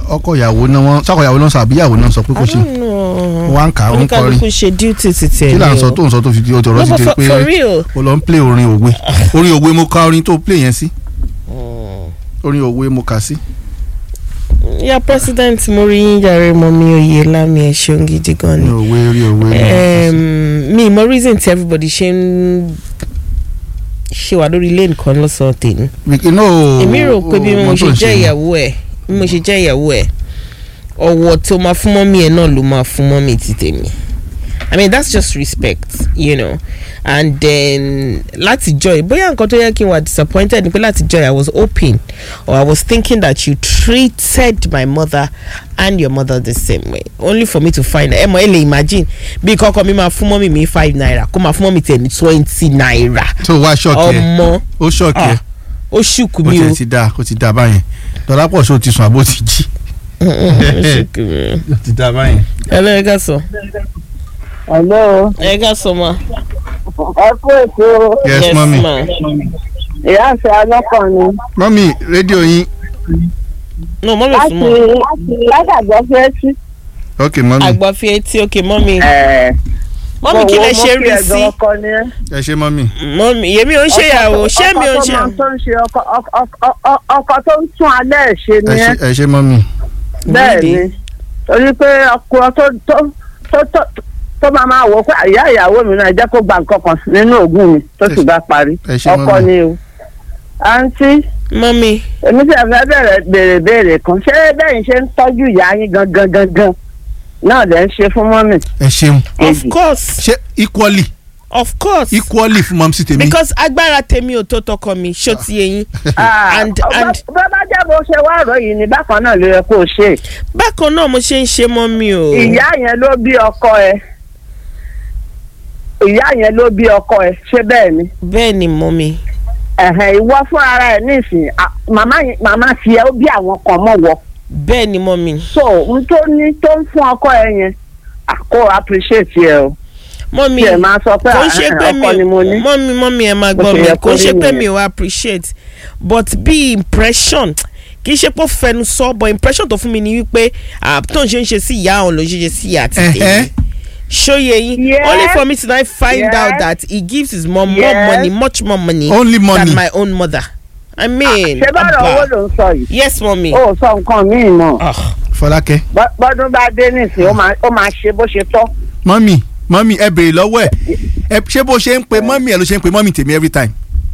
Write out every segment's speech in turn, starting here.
ọkọ ìyàwó náà wọn sọkọ ìyàwó náà sọ àbí ìyàwó náà sọ pé kò I ṣe don't know. Wọ́n á ń kà á, ó ń kọrin. oníkálukú ṣe duty ti tẹ̀ kí là ń sọ o. tó ń sọ tó fi di ọjọ́ No, rọ sí but ti for, pé for real. o lọ ń play orin òwe orin òwe mo ka orin tó play yẹn sí orin òwe mo kà sí. ya president mo rí yín jàre mọ mi òye lámì ẹ ṣeun gidi gan orin ni. òwe orin òwe mo kà sí. Em, mi mọ reason tí everybody ṣe ń ṣe wà lórí lane kan lọ́sàn-án tèmi. Wíkì náà èmi rò pé bí mo mọ tó ṣe ń jẹ́ ni. ìyàwó ẹ̀ bí mo ṣe jẹ́ ìyàwó ẹ̀ ọ̀wọ̀ tó máa fún mọ́mí ẹ̀ náà ló máa fún mọ́mí ti tèmi i mean that's just respect you know and then láti joy bóyá nǹkan tó yẹ kí n wà disappointed ni pé láti joy i was hoping or i was thinking that you treated my mother and your mother the same way only for me to find ẹ mọ̀ ẹ lè imagine bí kọ́kọ́ mi máa fún mọ́mí mi five naira kó máa fún mọ́mí tẹ̀ ní twenty naira tó wá ṣọ́ọ̀kì ẹ̀ ọmọ ó ṣọ́ọ̀kì ẹ̀ ah, ó ṣùkú ó mi o tiẹ̀ ti dáa ó ti dáa báyẹn dọ́lápọ̀ ṣó ti sùn àbó ti jí ó ṣùkú mi o. ó ti dáa báyẹn. ẹ lọ ẹ ká sọ Hello. ẹ ká sọ ma. ẹ kú ètò yes mọ́mí ma. ìyá àti alọ́kàn ni. mọ́mí rédíò yín no mọ́mí láti fún mọ́. láti àgbọ̀ fẹ́ sí. ok mọ́mí àgbà fi etí òkè mọ́mí. ẹ mọ́mí kí lẹ ṣe rí sí. ọkọ ni ẹ. ẹ ṣe mọ́mí mọ́mí yèmí ò ń ṣe ìyàwó ṣé mi ò ń ṣe. ọkọ tó máa ń ṣe ọkọ ọkọ- ọkọ- ọkọ tó ń tún alẹ́ ẹ̀ ṣe ẹ ni ẹ. ṣe- ẹ ṣe mọ́mí bẹ́ẹ̀ ni torí pé ọkọ tó tó tó tó tó máa máa wò ó pé ìyá ìyàwó mi náà jẹ́ kó gba nǹkan kan nínú òògùn mi tó sì bá parí ẹ ṣe ọkọ mọ́mí ni o. àǹtí mọ́mí èmi tí a fẹ́ bẹ̀rẹ̀ béèrè béèrè kan ṣé bẹ́ẹ̀ ṣe ń tọ́jú ìyá yín gangan gangan náà lẹ́ ń ṣe fún mọ́mì. ẹ ṣeun of kejì. course ṣe equally of course equally fún mọ́mísí tèmi because agbára tèmi ò tó tọkọ mi ṣó ti yé yín. and and bá bá jẹ́ bó ṣe wá ọ̀rọ̀ yìí ni bákan náà ló yẹ kó o ṣe. bákan náà mo ṣe ń ṣe mọ́mí o. ìyá yẹn ló bí ọkọ ẹ ìyá yẹn ló bí ọkọ ẹ ṣé bẹ́ẹ̀ ni. bẹ́ẹ̀ ni mọ́mí. ẹ̀hẹ̀n ìwọ fún ara ẹ̀ nísìnyí à, màmá yẹn- màmá tiẹ̀ ó bí àwọn kan mọ̀ wọ. bẹ́ẹ̀ ni mọ́mí. so n tó ní tó ń fún ọkọ ẹ yẹn à, kó appreciate ẹ o. mọ́mí tí ẹ máa sọ pé kò ń ṣe à, pé mi ọkọ ni mo ní. mọ́mí mọ́mí ẹ máa Bó gbọ́ ṣe mi yẹ kò kó ń ṣe rí pé nìyẹn. mi ò appreciate but bí impression kì í ṣe pé ó fẹnu sọ but impression tó fún mi ni wípé ah, tó ń ṣe ń ṣe sí ìyá òun ló ń ṣe ṣe sí ìyá àti Ẹ̀hẹ́. tèmi ṣóye yín Yes. only for me to now find Yes. out that he gives his mom more Yes. money much more money only money than my own mother i mean ṣé bá rọ owó abba. ló ń sọ yìí. yes mọ́mí. ó sọ nǹkan míì mọ́ Ah, fọlákẹ́ Bọ́- bọ́dún bá dé nísìnyí ó máa ó máa ṣe bó ṣe tọ́. mọ́mí mọ́mí ẹ béèrè lọ́wọ́ ẹ̀ ẹ ṣé bó ṣe ń pe mọ́mí ẹ ló ṣe ń pe mọ́mí tèmi every time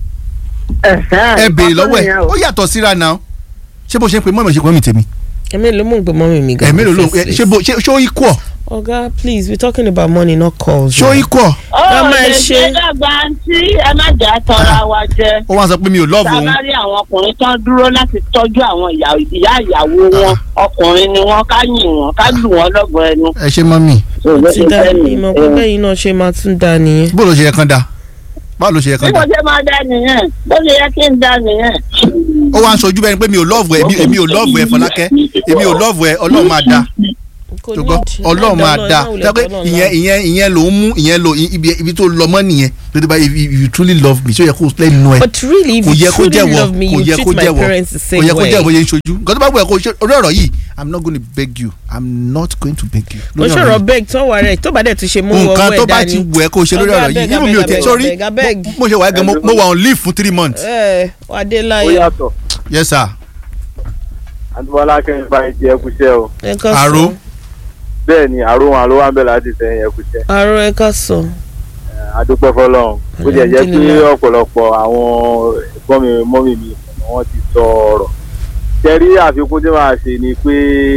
ẹ béèrè lọ́wọ́ ẹ̀ ó yàtọ̀ síra náà ṣé bó ṣe ń pe mọ́mí ẹ ṣe pe mọ́mí tèmi èmi ló mú ìgbẹ́ mọ́mí mi gan. ẹ mélòó ló first ẹ, place. ṣé bó ṣé ṣó equal oga please we talking about money not calls. ṣó o. equal Ká máa lè ṣe- ṣe dàgbà tí ẹ má jà tọra wa jẹ ó wá sọ pé mi ò love òun sábà rí àwọn ọkùnrin tán dúró láti tọ́jú àwọn ìyá ìyá ìyàwó wọn ọkùnrin ni wọn ká yìn wọn ká lù wọn lọ́gọ̀ ẹnu. ẹ ṣe mọ́mí ti da ìmọ̀ pé bẹ́yìn náà ṣe máa tún da nìyẹn. bó ló ṣe yẹ kán da báwo ló ṣe yẹ bí kán mo da ṣe máa dá nìyẹn bó ṣe yẹ kí n dá nìyẹn. ó wá ń sojú bẹ́ẹ̀ ni pé mi ò love ẹ èmi- èmi ò love ẹ fọlákẹ́ èmi ò love ẹ ọlọ́run máa da Kò ṣùgbọ́n need. ọlọ́run máa Náà da náà wulẹ̀ tẹ́pẹ́ bọ́lọ̀ ìyẹn náà. ìyẹn ìyẹn ló ń mú ìyẹn ló ibi ibi tó lọ mọ́ nìyẹn lórí bá if you truly love me ṣó yẹ kó lẹ́nu ẹ but really if kò yẹ you kó truly jẹ́wọ́ love me kò you yẹ treat kó my jẹ́wọ́ parents the kò same yẹ kó jẹ́wọ́ way. yẹn ń ṣojú nǹkan tó bá wù ẹ́ kó ṣe orí ọ̀rọ̀ yìí i'm not going to beg you i'm not going to beg you. mo lórí ọ̀rọ̀ ṣòro yìí. beg tó wà rẹ̀ tó bá dẹ̀ tún ṣe mú ọwọ́ nǹkan ẹ̀ tó bá dání. ti wù ẹ́ kó ṣe lórí Ọ̀gá, ọ̀rọ̀ yìí abeg, inú mi ò abeg, tẹ̀ abeg, sórí abeg, abeg. mo ṣe wà á gan mo mo wà on leave fún three months. ẹ ó adélayé yàtọ̀ yes sir àtúbọ̀lá kẹ́hìn bá ti ẹkúṣẹ́ o ẹ ká Àró. sọ bẹ́ẹ̀ ni àrò wọn ló wà ń bẹ̀ láti sẹ́yìn ẹkúṣẹ́ àrò ẹ ká sọ. adúpẹ́ fọlọ́run bó jẹ́ jẹ́ pé Alhamdulillah. ọ̀pọ̀lọpọ̀ àwọn ẹ̀gbọ́n mi mọ́mì mi wọ́n ti sọ ọ̀rọ̀ tẹ́rí àfikún tí màá ṣe ni pé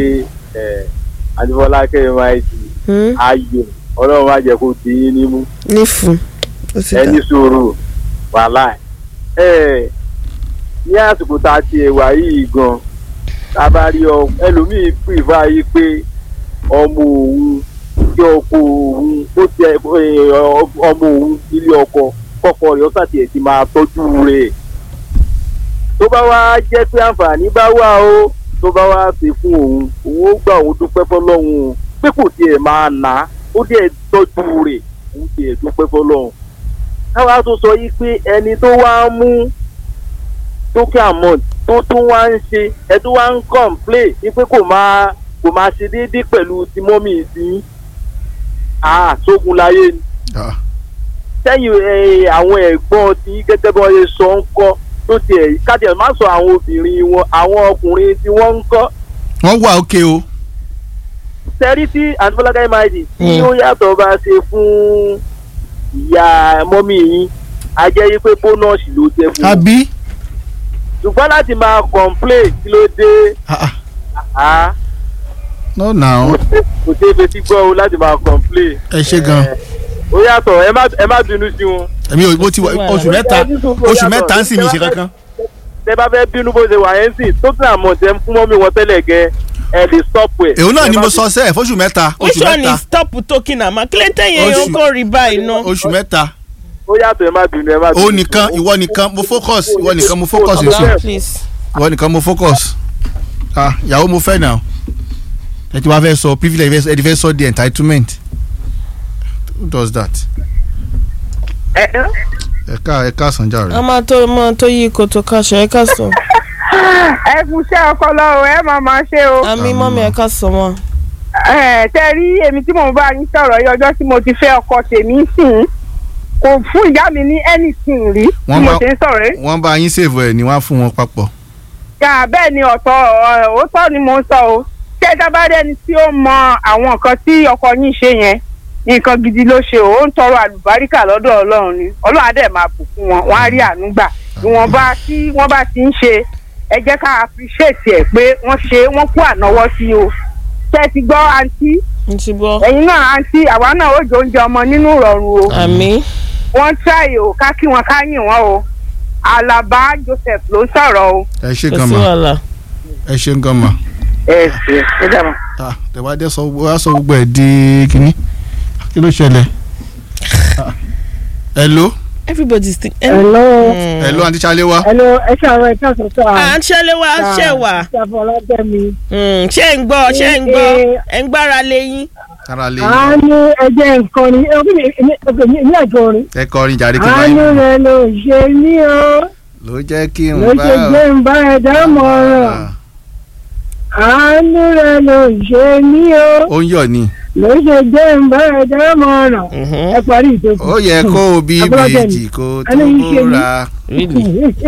àtúbọ̀lá kẹ́hìn máa ti Hmm? ayò ọlọ́run má jẹ́ kó di yín nímú nífun ó ti dà ẹni sùúrù wàhálà ẹ ní àsìkò tá a ti ẹwà yìí gan tá a bá rí ọ ẹlòmíín pìfà yìí pé ọmọ òun tí ọkọ òun ó ti ẹ ọmọ òun ilé ọkọ kọkọ rẹ̀ ó sàtì ẹ ti máa tọ́jú rẹ̀ tó bá wá jẹ́ pé àǹfààní bá wà ó tó bá wá ṣe fún òun òun ó gbà òun dúpẹ́ fọlọ́run o pé kò tiẹ̀ máa nà á ó dẹ̀ tọ́jú rẹ̀ òun tiẹ̀ dúpẹ́ fọlọ́run káwá tó sọ yìí pé ẹni tó wá ń mú token amount tó tún wá ń ṣe ẹ tún wá ń complain ní pé kò máa kò máa ṣe déédéé pẹ̀lú ti mọ́mì sí ah sógun láyé ni Ah, sẹ́yìn ẹ, àwọn ẹ̀gbọ́n tí gẹ́gẹ́ bí wọ́n ṣe sọ ń kọ́ tó tiẹ̀ kájẹ̀ má sọ àwọn obìnrin wọn àwọn ọkùnrin tí wọ́n ń kọ́ wọ́n wà ókè o sẹ́rí tí àtúbọ̀lágá mid tí Mm. ó yàtọ̀ bá ṣe fún ìyá mọ́mì yín a jẹ́ yí pé bónọ́ọ̀sì ló jẹ́ fún wọn àbí ṣùgbọ́n láti máa complain kí ló dé Ah, ah, ah, no now kò sí- kò sí ebi tí gbọ́ o láti máa complain ẹ ṣe gan ó yàtọ̀ ẹ má ẹ má bínú sí wọn èmi ò mo ti wà oṣù mẹ́ta oṣù mẹ́ta ń sì mi ṣe kankan tẹ bá fẹ́ bínú bó ṣe wà yẹn sì tó tún àmọ̀ tẹ ń fún mọ́mì wọn tẹ́lẹ̀ gẹ ẹ lè stop ẹ̀. èwo náà ni Ẹ má mo sọ sẹ́ẹ̀ fóṣù mẹ́ta which oṣù one mẹ́ta is stop talking ama clinton yẹn Oṣù- yóò kó rí báyìí ná. oṣù mẹ́ta ó yàtọ̀ ẹ má bínú ẹ má bínú. o nìkan ìwọ nìkan mo focus ìwọ nìkan mo focus Ọ̀gá. nsọ please. ìwọ nìkan mo focus ah ìyàwó mo fẹ́ náà ẹ ti wá fẹ́ sọ privilege ẹ ti fẹ́ sọ the entitlement who does that ẹ ẹ ẹ ká ẹ ká sànjà rẹ a máa tó máa tó yí koto káṣọ ẹ ká sọ. ẹ kú iṣẹ́ ọpọlọ o ẹ máa máa ṣe o. àmì mọ́mí ẹ ká sọ wọn. ẹ tẹ rí èmi tí mò ń bá yín sọ̀rọ̀ yìí ọjọ́ tí mo ti fẹ́ ọkọ tèmi sìn kò fún ìyá mi ní anything rí tí Wọ́n mo bá- ṣe ń sọ̀rọ̀ yìí. wọ́n bá yín save ẹ̀ ni wọ́n á fún wọn papọ̀ yà bẹ́ẹ̀ ni ọ̀tọ̀ ọ̀, òótọ́ ni mò ń sọ o ṣé ẹ dábàá rẹ́ni tí ó mọ àwọn nǹkan tí ọkọ yín ṣe yẹn nǹkan gidi ló ṣe o ó ń tọrọ àlùbáríkà lọ́dọ̀ ọlọ́run ni ọlọ́run á dẹ̀ máa bùkún wọn wọ́n á rí àánú gbà ìwọ̀nba tí wọ́n bá ti ń ṣe ẹ jẹ́ ká appreciate ẹ̀ pé wọ́n ṣe wọ́n kú ànáwọ́ sí o ṣé ẹ ti gbọ́ àǹtí n ti gbọ́. ẹ̀yin náà àǹtí àwa náà ó jẹ oúnjẹ ọmọ nínú ìrọ̀rùn o àmì. wọ́n try o ká kí wọn ká yìn wọ́n o Àlàbá Joseph ló ń sọ̀rọ̀ o. ẹ ṣe kò gan sí ma wàhálà. ẹ ṣe gan ma ẹ ṣe ẹ dàbọ̀. ah tẹ̀wádé sọ wá sọ gbogbo ẹ̀ di kínní kí ló ṣẹlẹ̀ Ah, hello everybody still. hello. hello àǹtí Ṣaléwá hello ẹ ṣàárọ̀ ẹ káàsán sọ à ń ṣẹlẹ̀ wá ṣẹ̀ wá. ṣàfọ̀ ọlọ́dẹ́mi. ṣé ń gbọ́ ṣé ń gbọ́ ẹ̀ ń gbára léyìn. ara lè àánú ẹjẹ nǹkan ni èmi àjọ orin. ẹ kọrin jàre kí n bá àánú yín rẹ ló ṣe ní o ló jẹ́ kí n ló bá ṣe gbé ń bá ẹ̀dá mọ̀ràn. àánú rẹ ló ṣe ní o ó ń yọ̀ ni ló ṣe gbé ń bá ẹ̀dá mọ̀ràn. ẹ parí ìtòkù. ó yẹ kó o bí Abọ́ládé bèjì mi. kó tó Ẹni yìí ṣe mí. ra really.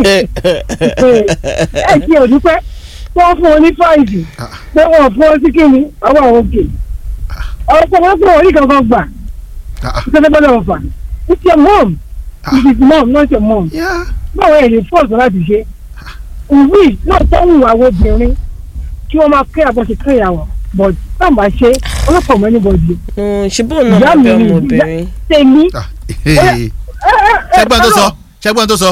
ẹ ti òdúpẹ́ wọ́n fún ọ ní fáìsì Ah. pé wọ́n fún ọ sí kíni ọwọ́ àwọn òkè ọ̀pọ̀ wọn fún orí kankan gbà Ah, ìṣẹ́fẹ́ bọ́lá wọn fà it's your mom Ah. it is mom not your mom yeah. báwo ẹ̀ lè fọ́ọ̀sì láti ṣe ìwé náà tó ń wà àwọn obìnrin kí wọ́n máa kẹ́ àbọ̀ṣe kẹ́ ìyàwó but táwọn bá ṣe ọlọ́pàá mọ́ anybody ṣùgbọ́n náà Ìyá máa mi bẹ ni, ọmọbìnrin. tèmi Ah, ṣẹ́gbọ́n tó sọ ṣẹ́gbọ́n tó sọ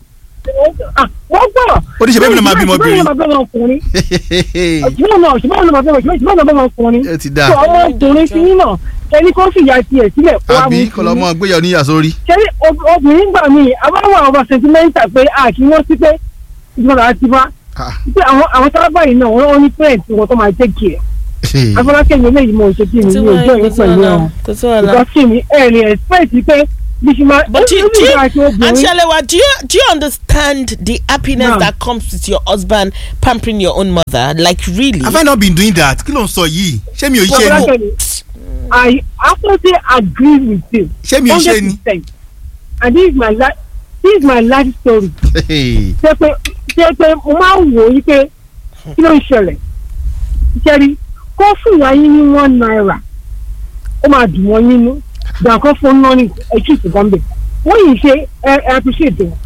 wọ́n gbọ́ Ó ní ṣe bẹ́ẹ̀ mi náà máa bímọ obìnrin. ṣùgbọ́n náà máa bẹ́ẹ̀ ọkùnrin ṣùgbọ́n náà ṣùgbọ́n náà máa bẹ́ẹ̀ ṣùgbọ́n náà bẹ́ẹ̀ ọkùnrin ẹ ti dáa tó ọmọ ọkùnrin sí yín náà ẹni kó fìyà tiẹ̀ sílẹ̀ kó wá àbí mú sí kọlọmọ gbéyàwó níyà sórí ṣẹ́rí ob- obìnrin gbà mí àbáwọ̀ àwọn sentimental pé a kì í wọ́n sí pé ìjọba àti bá Ah, pé àwọn àwọn sábà yìí náà wọ́n ní parent wọn tó máa take care afọlákẹ́ mi eléyìí mo ṣe kí mi kò sí ní ojú wàhálà ẹ̀yìn kò sí pẹ̀lú wàhálà wọn kò sí wàhálà. ìgbà kí mi ẹ̀ ní expect pé bí ṣe máa But do, you- do, you- àti obìnrin Anshalewa, do you do you understand the happiness Ma'am. that comes with your husband pampering your own mother? Like really? have I not been doing that kí ló ń sọ yìí ṣé mi ò ṣe ni afọlákẹ́ mi I absolutely agree with you ṣé mi ò ṣe ni 100% and this is my life this is my life story ṣe pé ṣe pé mo máa ń wò ó yí pé kí ló ń ṣẹlẹ̀ ṣẹ́rí kó fún ìyá yín ní one naira ó máa dùn wọ́n nínú gbàǹkan fún náà ní ẹ̀jú ìsìnkànbẹ̀ wọ́n yìí ṣe ẹ ẹ appreciate wọn.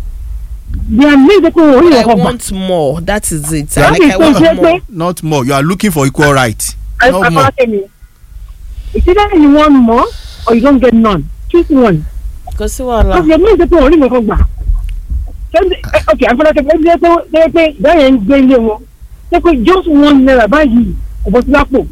bí a ní ìdókòwò orí I ìyẹn kan gbà want more. That is it. Yeah, like láti I tó want ṣe pé more. not more you are looking for equal right no more afárátẹ́ mi it's either you want more or you don't get none choose one. Kò sí wàhálà. Because your mind pé orí mi kan gbà. Ṣé ok àfọlọ́kẹ́ fẹ́ jẹ́ pé jẹ́ pé ìyá yẹn ń gbé ilé wọn. Ṣé pé just one naira báyìí kò bọ́ sí lápò.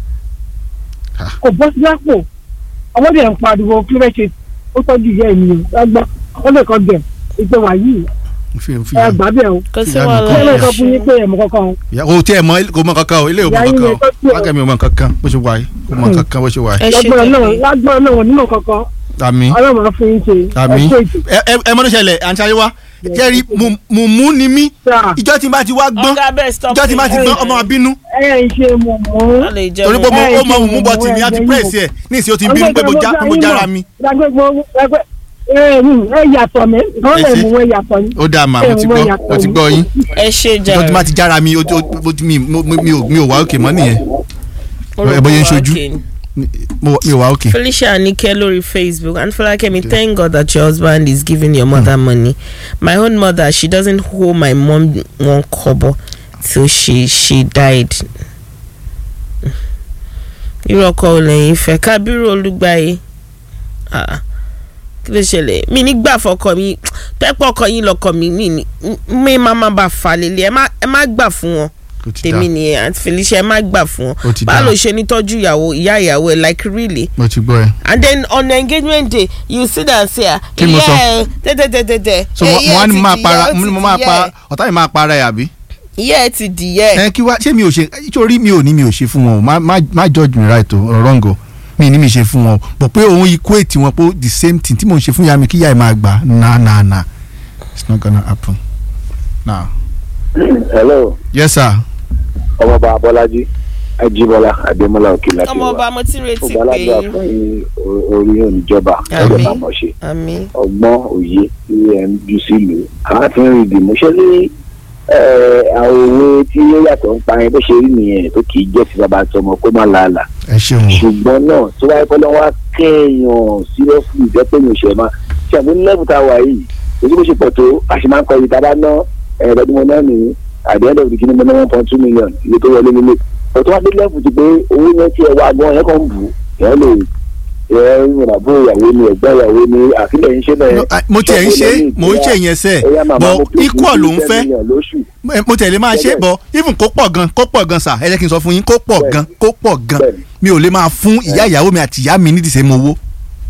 Kò bọ́ sí lápò. Ọmọdé ẹ̀ ń pariwo kí ló fẹ́ ṣe ó tọ́jú ìyá ẹ̀ nìyẹn. Lágbá ọmọdé kan bẹ̀ ìpè wà yìí fi fi ẹ gbà bẹ̀ o. Kò sí Ìyá mi Ṣé wàhálà. ló sọ fún yín pé ẹ̀mọ kankan o? Ya, o tí ẹ mọ kò mọ kankan o ilé ò mọ Ìyá yín kankan yẹn o tọ́jú ẹ̀. lákàmì ò mọ kankan bó ṣe wà yìí kò mọ kankan bó ṣe wà yìí Ẹ ṣe Lágbára náà tẹ̀lé. lágbára náà wọ́n nínú kankan. àmì Ọlọ́run á fún yín ṣe. àmì Ẹ ṣe ètò. ẹ ẹ ẹ mọ tó ṣẹlẹ̀ àǹtí Ayéwá jẹ́rí mùmú ni mí Sà. ìjọ tí n bá ti wá gbọ́n ọ̀gá bẹ́ẹ̀ stop ìjọ tí n bá ti gbọ́n ọmọ abínú ẹ ń ṣe mọ̀mọ́. wọ́n lè jẹ́ torí pé mọ̀. mo- Ẹ, ó mọ ṣe mùmú mọ̀, bọ́tì mi ẹ, á ti ẹ, pírẹ́sì ẹ̀ ní ìsìn ó ti ń bínú pé mo já- pé mo jára mi. ẹ yàtọ̀ mi wọ́n lè Ẹ ṣe. mú ẹ yàtọ̀ ni. ó dáa mà mo ti gbọ́ mo ti gbọ́ yín ẹ ṣe ìjọ tí n bá jàre ti jára mi ó- ó- ó- mi mo- mi ò mi ò wá òkè mọ́ nìyẹn ẹ bóyá ń ṣojú. mo- mi ò wá òkè. Felicia Anike lórí Facebook and Folakemi thank God that your husband is giving your mother money. My own mother she doesn't hold my mom one kobo till she she died. irú ọkọ ò lẹ́yìn fẹ́ kábírù olùgbàyè Ah, kí ló ṣẹlẹ̀ mi nígbà fọkọ mi tẹ́pọ̀ ọkọ yín lọkọ mi mi ní mi máa má bá fà lélẹ̀ ẹ má ẹ má gbà fún wọn ó ti tèmi dáa nìyẹn àti Felicia ẹ má gbà fún Ó wọn ti báwo dáa. ló ṣe ní tọ́jú ìyàwó ìyá ìyàwó ẹ like really mo ti gbọ́ ẹ. and then on the engagement day you sit and say ah Kí ni mo sọ? ẹ tẹ́tẹ́tẹ́tẹ́ so mo mo wá ní mo máa para mo máa pa ọ̀tá mi máa para ẹ̀ àbí. ìyá ẹ ti dìyẹ ẹ kí wá ṣé mi ò ṣe nítorí mi ò ní mi ò ṣe fún wọn o má má má judge me right o or wrong o mi ní mi ṣe fún wọn o bọ̀ pé òun equate wọn pé the same thing tí mò ń ṣe fún ìyá mi kí ìyá ẹ̀ máa gbà na na na it's not gonna happen now. hello yes sir ọmọọba abọ́lájí ajíbọ́lá adémọ́lá òkè láti ọmọ wá ọba mo ti retí pé ọgbàlagbà fún yín o- orí oníjọba Àmín. ẹgbẹ́ máa mọ̀ ṣe àmì ọgbọ́n òye tí ẹ̀ ń jù sílùú àwọn tí ń rí ìdìmú ṣé ní àwọn òwe tí ó yàtọ̀ ń pa ẹ bó ṣe rí nìyẹn tó kì í jẹ́ ti bàbá àti ọmọ kó má làálàá ẹ ṣeun o ṣùgbọ́n náà tí wáyé pẹ́ lọ́wọ́ kéèyàn seriously jẹ́ pé mi ò ṣe máa ṣe àbí lẹ́bù tá a wà yìí èyí bó ṣe pọ̀ tó a ṣe máa ń kọ́ ibi tá a bá ná ẹ̀ẹ́dẹ́gbẹ̀mọ náà nìyí at the end of the kini mo ná one point two million iye tó wọlé nílé ọ̀tún wá dé lẹ́bù ti pé owó yẹn ti ẹ̀ wá gan ẹ̀ kàn ń bù ẹ̀ lè ẹ̀ ìrìnàbó ìyàwó ni ẹ̀gbọ́n ìyàwó ni àfilẹ̀ ń ṣe bẹ́ẹ̀ No, I- mo tiẹ̀ ń ṣe mò ń ṣe yẹn sẹ́ bọ̀ equal ló ń fẹ́ Mo- mo tẹ̀lé máa ṣe bọ̀ even kó pọ̀ gan kó pọ̀ gan sà ẹ jẹ́ kí n sọ fún yín kó pọ̀ gan kó pọ̀ gan Bẹ́ẹ̀ni. mi ò lè máa fún ìyá ìyàwó mi àti ìyá mi ní ìdìsẹ́ mo owó.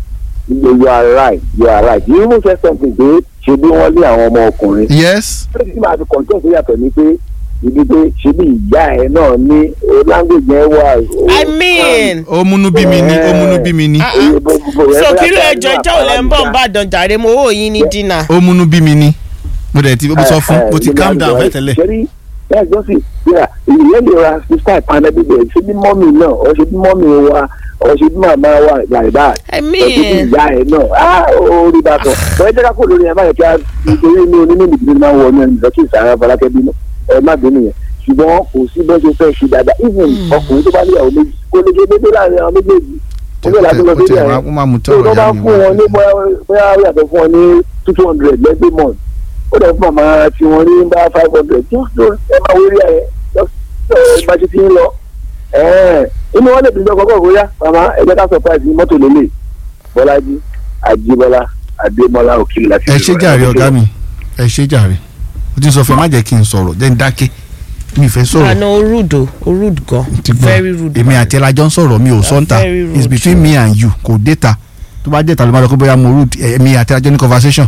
you are right you are right you even say something pé ṣe bí wọ́n lé àwọn ọmọ ọkùnrin yes pé tí màá fi kọ̀ǹtọ̀ tó yàtọ̀ ni pé ibi pé ṣe bí ìyá ẹ̀ náà ní o language yẹn wà. o- i mean ó múnú bí mi ní ó múnú bí mi ní ah, Oye, ah. bó- bó- bó- so bóyá kí ló ká ẹjọ ní ìjọ ò lẹ ń bọ̀ ń àpárá bá dàn jàre mo owó yín ní dínà ó múnú bí mi ní mo dẹ̀ ti mo sọ fún Eh, mo ti eh, calm down nígbà fẹ́ tẹ́lẹ̀. ṣẹ́rí bẹ́ẹ̀ gbọ́ sí yíra ìyẹn lè ra sísá ìpanu bíbẹ̀ ṣé bí mọ́mì náà ọ̀ ṣe bí mọ́mì wa ọ̀ ṣe bí màmá wa like that i ọ̀ ṣe bí mean ìyá ẹ̀ náà á ó rí bá tọ̀ ọ̀ ẹ jẹ́ ká kó lórí ẹ̀ báyìí kí a nítorí inú onímọ̀ ìdílé máa ń wọ ní ìdọ̀tí ìsàrà Fọlákẹ́ bínú ẹ má bínú yẹn ṣùgbọ́n kò sí bó ṣe fẹ́ ṣe dáadáa even ọkùnrin tó bá níyàwó méjì kó lè ṣe déédéé láàrin àwọn méjèèjì ó bẹ̀rẹ̀ láti lọ Ó sí tiẹ̀ ẹ̀ máa- ó máa mú tó tọrọ tó bá ìyá mi fún wá. wọn ní bóyá bóyá ó yàtọ̀ fún wọn ní two hundred every month ó dẹ̀ fún màmá tí wọ́n ní bá five hundred just do ẹ máa wérí ẹ̀ just ẹ bá ti ti ń lọ ẹ̀ẹ́n inú wọn lè bí lọ kọ́kọ́ bóyá màmá ẹ jẹ́ ká surprise ní mọ́tò lélẹ̀ bọ́lájí àjíbọ́lá adémọ́lá òkìlì láti ẹ ṣe jàre ọ̀gá mi ẹ ṣe jàre mo ti sọ fún ẹ má jẹ́ kí n sọ̀rọ̀ jẹ́ n dákẹ́ mi fẹ́ sọ̀rọ̀ àná o rude o o rude gan ti gbọ́ very rude èmi àti ẹlajọ́ ń sọ̀rọ̀ mi ò sọ́ńtà very rude. it's between me and you kò déta tó bá déta ló máa lọ kó bóyá mo rude èmi àti ẹlajọ́ ní conversation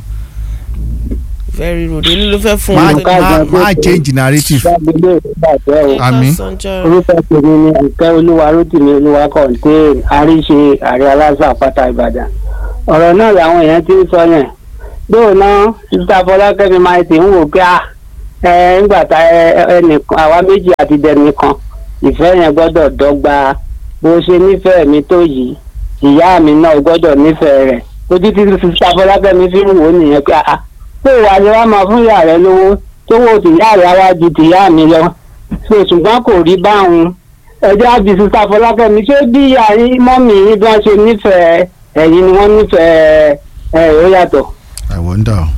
very rude èmi ló fẹ́ fún má un má má change narrative gbàgbé ìbàjẹ́ o àmì. orúkọ tèmi ni ìkẹ́ olúwa rótìmí olúwa kọ̀ǹté àríṣe ààrẹ aláṣà àpáta ìbàdàn ọ̀rọ̀ náà làwọn èèyàn ti ń sọ yẹn dóònà sísá fọlákẹ́mi máa ti ń wò pé à ẹ ńgbà tá ẹ ẹnìkan àwa méjì àti dẹnìkan ìfẹ́ yẹn gbọ́dọ̀ dọ́gba bó ṣe nífẹ̀ẹ́ mi tó yìí ìyá mi náà gbọ́dọ̀ nífẹ̀ẹ́ rẹ̀ ojú tí sísá fọlákẹ́mi fi ń wò ó nìyẹn pé à pé ìwà ni wàá máa fún ìyá rẹ lówó tówó tìyá rẹ wá ju tìyá mi lọ so ṣùgbọ́n kò rí báwọn ẹjọ́ àbí sísá fọlákẹ́mi ṣé bí ìyá yín mọ́mì yín bí wọ́n ṣe nífẹ̀ẹ́ ẹ̀yin ni wọ́n nífẹ̀ẹ́ ẹ̀ ó yàtọ̀ I wonder o.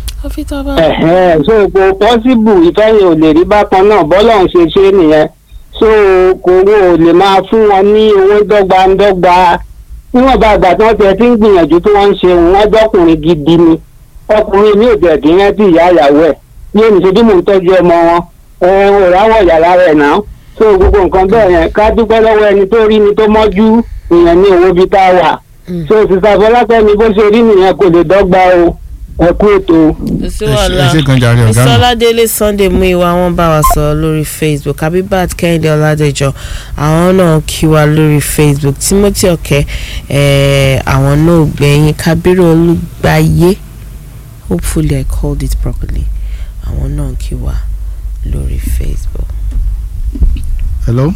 ẹ̀hẹ́n so kò pọ́síbù ìfẹ́ yẹn ò lè rí bákan náà bọ́lọ̀ ń ṣe ṣe é nìyẹn so kò wọ́n ò lè máa fún wọn ní owó dọ́gbandọ́gba níwọ̀n bá àgbà tí wọ́n tiẹ̀ ti ń gbìyànjú tí wọ́n ń ṣe wọ́n jọ́kùnrin gidi ni ọkùnrin mi ò tẹ̀ dín rántí ìyá ìyàwó ẹ̀ ní ènìṣe bí mò ń tọ́jú ọmọ wọn ẹ̀ ò ráwọ̀ yàrá rẹ̀ náà so gbogbo nǹkan bẹ́ẹ̀ yẹn ká dúpẹ́ lọ́wọ́ ẹni tó rí ni tó mọ́jú ìyẹn ní owó bíi tá a wà so sísá fọlákẹ́mi bó ṣe rí nìyẹn kò lè dọ́gba o ẹ kú ètò. kò sí ẹ ṣe- wàhálà ẹ ṣe kan jàre ọ̀gá mi. ìsọládélé sunday mú ìwà wọn bá wa sọ lórí facebook abibat kẹ́hìndé ọládẹjọ àwọn náà kí wa lórí facebook timothy ọ̀kẹ́ eh, àwọn náà gbẹ̀yìn kábírù olùgbàyé hopefully i called it properly àwọn náà kí wa lórí facebook. hello.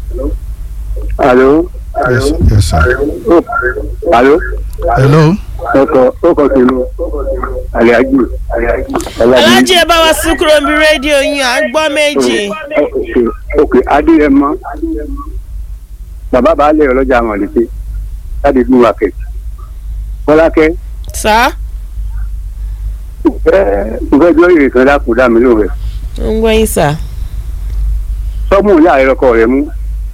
alo yes yes sir. alo hello. ọkọ ọkọ kìlú aliaji alájí ẹ bá wa sún kúrò níbi rédíò yín à ń gbọ́ méjì. ok adéyẹmọ bàbá baálé ọlọ́jà àmọ̀lẹ́tẹ̀ láti fún wa kẹ̀ bọ́lákẹ́ sá nǹkan ẹjọ́ ìrìn kan dákun dá mi lóore ó ń gbọ́ yín sá. sọ́mù ìyá rẹ ọkọ rẹ mú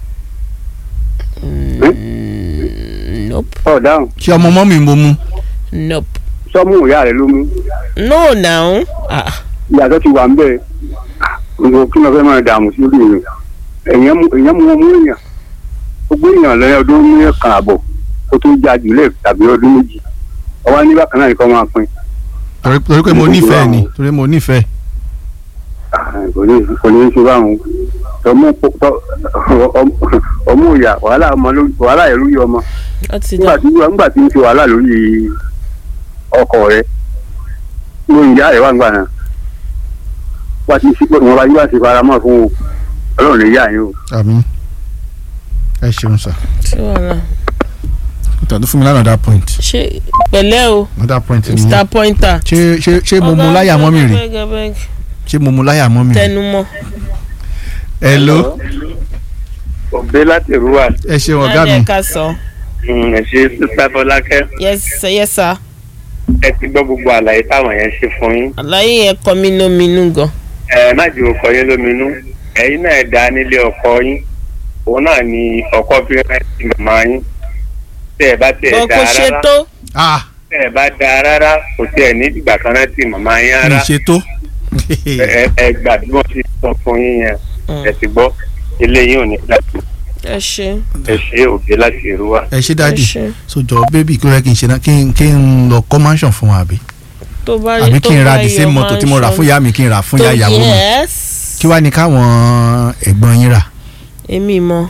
nope ọ̀ dáhùn ṣé ọmọ mọ́ mi mo mú. nope sọ́mù ìyá rẹ ló mú no now ah ìyàtọ̀ ti wà ń bẹ̀ nǹkan kí ló fẹ́ máa dààmú sí orí èèyàn èèyàn mú èèyàn mú ọmú èèyàn gbogbo èèyàn lẹ́yìn ọdún mẹ́ẹ̀kan àbọ̀ kó tó já jùlẹ̀ tàbí ọdún méjì ọwọ́ ní bákan náà nìkan máa pín torí torí pé mo nífẹ̀ẹ́ ni torí mo nífẹ̀ẹ́. kò ní kò ní í ṣe báwọn ọmú tọ- ọmú- ọmú ìyá wàhálà ọmọ lórí wàhálà yẹn lórí ọmọ ó ti nígbà dá tí nígbà tí ń ṣe wàhálà lórí ọkọ rẹ lórí ìyá rẹ wà nígbà náà wá ti sípò wọn bá yí wá sí faramọ́ fún o Ọlọ́run lè yá yín o. àmín ẹ ṣeun sir. sí wàhálà tàbí fún mi lánàá that point. ṣe pẹ̀lẹ́ o another point ni mr pointer. ṣé ṣé ṣé mo mu láyà mọ́ mi rè Beg, beg, ṣé mo mu láyà mọ́ mi rè. tẹnumọ́. hello òbí láti rúwà ẹ ṣeun ọ̀gá mi ẹ ká sọ. ẹ ṣe sísá Fọlákẹ́ yes sir, yes sir. ẹ ti gbọ́ gbogbo àlàyé táwọn yẹn ṣe fún yín àlàyé yẹn kọ mí lóminú gan. ẹ má jẹ́ ọkọ yín lóminú ẹ̀yin náà dá nílé ọkọ yín òun náà ni ọkọ fi rántí màmá yín tẹ́ ẹ bá tẹ́ ẹ bọ́ dá kò ṣe rárá tó. ah tẹ́ ẹ bá dá rárá kò tí ẹ ní ìgbà kan rántí màmá yín mi rárá ṣe tó. ẹ ẹ gbà bí wọ́n ti sọ fún yín yẹn Mm. ẹ ti gbọ́ ilé yín ò ní láti ẹ ṣe ẹ ṣe òbí láti rúwà. ẹ ṣe ẹ dáàdì ṣe sojọ bébì kí ló yẹ kí n ṣe náà kí n kí n lọ kọ́ mansion fún wa àbí tó bá àbí tó kí n ra bá the same yọ mọ́tò tí mo rà mansion. fún ìyá mi kí n rà fún ìyá tó ìyàwó mi yes. kí wàá ní káwọn ẹ̀gbọ́n yín rà. èmi mọ.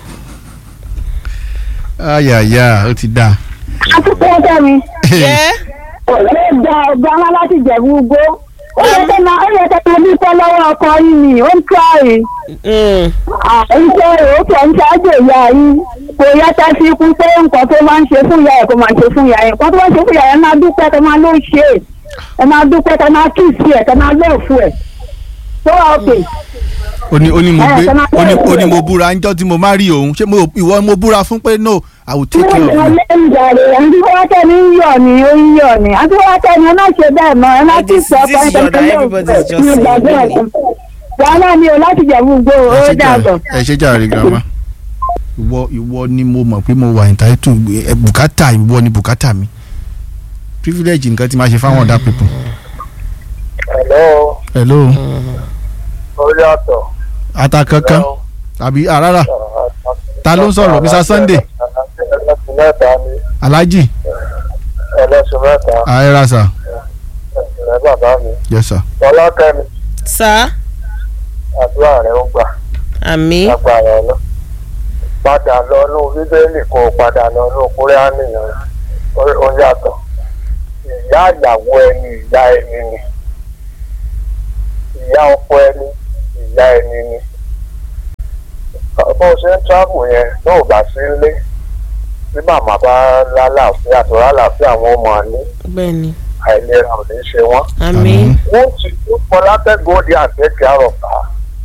ayaya ó ti dáa. àtúntò ọjọ́ mi yẹ ọ̀rẹ́ gba ọgbà wọn láti jẹ̀bú ugbó ó yẹ kẹ́ máa ó yẹ kẹ́ máa dúpẹ́ lọ́wọ́ ọkọ yín ni ó ń tíráì iṣẹ́ òkè ń ṣáájú ìyá yín kò yẹ ká fi kún pé nǹkan tó máa ń ṣe fún ìyá ẹ̀ kó máa ṣe fún ìyá ẹ̀ nǹkan tó máa ń ṣe fún ìyá ẹ̀ máa dúpẹ́ kẹ́ máa ló ṣe é ẹ máa dúpẹ́ kẹ́ máa kí sí ẹ̀ kẹ́ máa lọ́ọ̀fù ẹ̀ tó wà òkè. ó ní ó ní mo Ẹ, gbé ṣe máa ó ní bẹ̀rẹ̀ ó ní sílẹ̀. mo búra ńjọ́ tí mo má rí òun ṣé mo ìwọ mo búra fún pé no i will take care of you. Ìjàre àti wákẹ́ ní yọ̀ ni ó ń yọ̀ ni àti wákẹ́ ni ẹ má ṣe bẹ́ẹ̀ mọ́ ẹ má But ti this- sọ this is your that everybody is just saying, really. wàhálà ni o láti jẹ̀bú gbó ẹ ó ṣe dàgbọ̀. jàre ẹ ṣe jàre grandma ìwọ ìwọ ni mo mọ̀ pé mo wà entitled ẹ bùkátà ìwọ ni bùkátà mi privilege nǹkan tí máa ṣe fáwọn other people. hello hello ó yàtọ̀. ata kankan àbí àràrà ta ló ń sọ̀rọ̀ mr sunday ẹlẹ́sìn mẹ́ta ni alhaji ẹlẹ́sìn mẹ́ta ayérasa ẹ̀sìn bàbá mi. yes sir. Fọlákẹ́mi sá àdúrà rẹ̀ ó gbà àmì lágbára ọ̀nà. padà lọ ní bíbélì kó o padà lọ ní kúrẹ́ánì yẹn Ó- ó yàtọ̀. ìyá ìyàwó ẹni ìyá ẹni ni ìyá ọkọ ẹni ìyá ẹni ni. bó o ṣe ń tíráàbù yẹn tó o bá sí ilé tí màmá bá lálàáfíà tó lálàáfíà wọn ò máa ní bẹ́ẹ̀ ni àìlera ò ní ṣe wọ́n. àmì wọ́n ti tún Fọlákẹ́ go there and take care of her.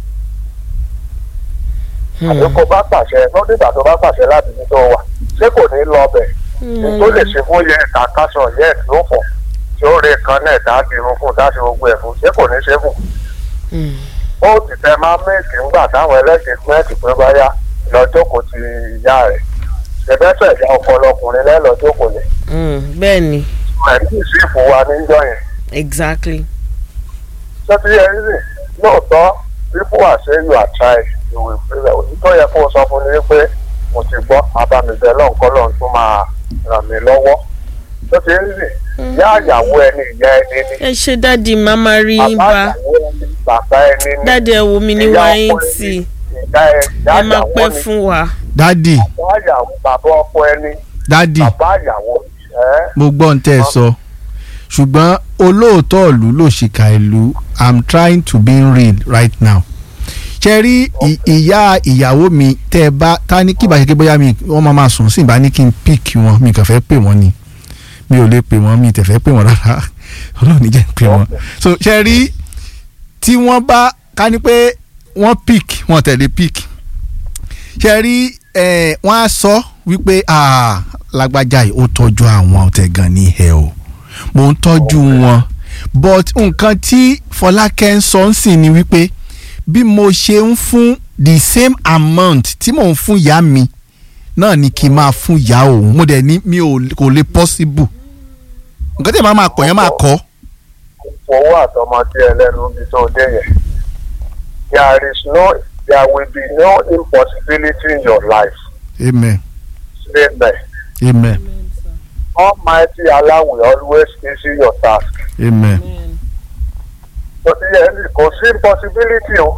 àbí kó bá pàṣẹ lọ́dún ìgbà tó bá pàṣẹ láti ní tó wà ṣé kò ní lọ bẹ̀ tó lè ṣe fún yẹ ẹ̀ka kásán yẹ ẹ̀ ló fọ̀ tí ó rí kan náà dá dirun fún dá ṣe gbogbo ẹ̀ fún ṣé kò ní ṣe fún. ó ti tẹ máa méèkì ńgbà táwọn ẹlẹ́sìn mẹ́ẹ̀kì pé báyà lọ́jọ́ kò ti ìyá rẹ̀ ṣẹ̀bẹ́sẹ̀ ìyá ọpọlọ ọkùnrin lẹ́lọ́jọ́ kò lè bẹ́ẹ̀ ni ẹ̀rí sì fún wa níjọ́ yẹn. exactly sọ́tí ẹ̀rí sì lóòótọ́ people are saying you are trying you will fail òtítọ́ yẹ kó o sọ fún mi pé mo ti gbọ́ abamibẹ́ lọ́nkọ́ lọ́n tún máa ràn mí lọ́wọ́ sọ́tí ẹ̀rí sì ìyá àyàwó ẹni ìyá ẹni ni ẹ ṣe dáàdi màmá rí yín bàbá bá àyàwó ẹni bàbá ẹni ni dáàdi ẹ wo mi ní ìyá wáyé ọkọ tì ẹni ìyá ẹ- ìyá ẹ máa àyàwó pẹ́ ni fún wa dadi bàbá àyàwó bàbá ọkọ ẹni dadi bàbá àyàwó ẹ mo gbọ́ ń tẹ́ ẹ sọ ṣùgbọ́n olóòótọ́ ìlú ló ṣìkà ìlú i'm trying to be real right now ṣe rí ì- ìyá ìyàwó mi tẹ́ ẹ bá ta ní kí ìbáṣe bóyá mi wọ́n máa máa sùn sí ìbá ní kí n pick wọn mi kàn fẹ́ pè wọ́n ni mi ò lè pè wọ́n mi tẹ̀ fẹ́ pè wọ́n rárá ọlọ́run ní jẹ́ n pè wọ́n so ṣe rí tí wọ́n bá ká ní pé wọ́n pick wọ́n tẹ̀lé pick ṣe rí ẹ wọ́n á sọ wípé ah, lágbájá yìí ó tọ́jú àwọn ọ̀tẹ̀gàn ní ẹ̀ o mò ń tọ́jú wọn but nǹkan tí Fọlákẹ́ ń sọ ń sìn ni wípé bí mo ṣe ń fún the same amount tí mò ń fún ìyá mi náà ni kí n máa fún ìyá òun mo dẹ̀ ní mi ò kò lè possible nǹkan tí èèyàn máa kọ̀ yẹn máa kọ́ owó àtọmọdé ẹlẹ́nu bí tó dé yẹn there is no there will be no impossibility in your life amen amen amen almighty allah will always easy your task amen tó ti yẹ ní kò sí impossibility o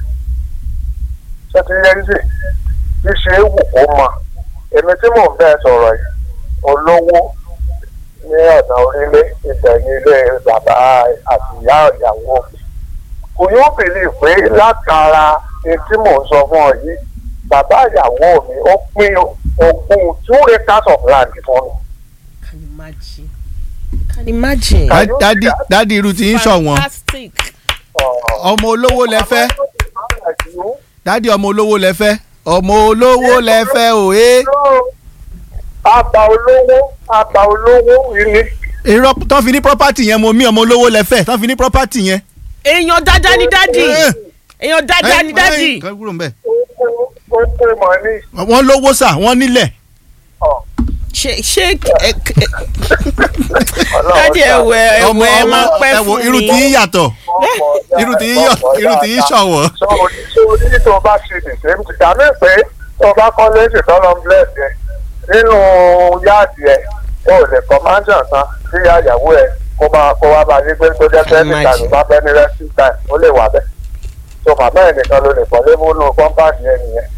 tó ti yẹ ní bí ṣe é wù kó mọ èmi tí mò ń bẹ́ẹ̀ sọ̀rọ̀ yìí olówó ní ọ̀nà orílẹ̀ ìtẹ̀yìn ilé bàbá àti ìyá ìyàwó mi kò yóò bìlì pé látara ohun tí mò ń sọ fún ọ yìí bàbá ìyàwó mi ó pín ogún two acres of land fún mi. can imagine can imagine. Dá- dádì dádì irú tí ń ṣọ̀wọ́n fantastic. ọmọ olówó lẹ fẹ́ dádì ọmọ olówó lẹ fẹ́ ọmọ olówó lẹ fẹ́ òye àbá olówó àbá olówó ilé irọ́ tán fi ní property yẹn mo mí ọmọ olówó lẹ fẹ́ tán fi ní property yẹn. èèyàn dáadáa ni dádì Eh. èèyàn dáadáa ni dádì. kan kúrò ń bẹ̀. ó kó mọ ní wọ́n lówó sà wọ́n nílẹ̀. ṣe ṣe ẹ ẹ dádì ẹwẹ ẹwẹ ẹ máa pẹ́ ẹ wo fún irú tí mi. yín yàtọ̀ irú tí yín yọ irú tí yín ṣọ̀wọ́. sọ orí tó bá ṣe the same thing dàbí pé tó bá kọ́ léṣe tọ́lọ́ ń bless yẹn nínú yáàdì ẹ̀ ó lè kọ́ mansion kan sí àyàwó ẹ̀ kó máa kó wá bá yí pé tó jẹ́ pé níta ló bá fẹ́ ní resting time ó lè wà bẹ́ẹ̀ tó màmá ẹ̀ nìkan ló lè kọ́ lébúnú compound yẹn nìyẹn.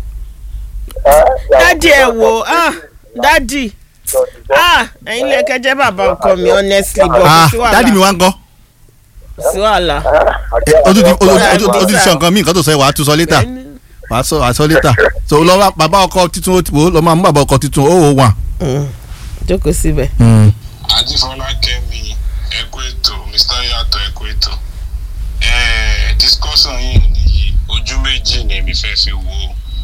Ẹ́, ìyàwó dádì ẹ tó wo bá ah dádì tó ti jẹ́- ah ẹ̀yin lè kẹjẹ bàbá ọkọ mi honestly but kò ah sí wàhálà dádì mi wá ń kọ́. kò sí wàhálà. Eh, o tún ti o tún- o tún- o tún ti sọ nǹkan míì nǹkan tó sọ yẹ wàá tún sọ létà wàá sọ wàá sọ létà so lọ́wọ́ bàbá ọkọ titun ó ti wò ó lọ́ máa mú bàbá ọkọ titun ó wò wà. Mm. jókòó síbẹ̀. ajífọlákẹ́mi ẹkú ètò mr yàtọ̀ ẹkú ètò Eh, discussion yìí níyì ojú méjì ni èmi fẹ́ fi wo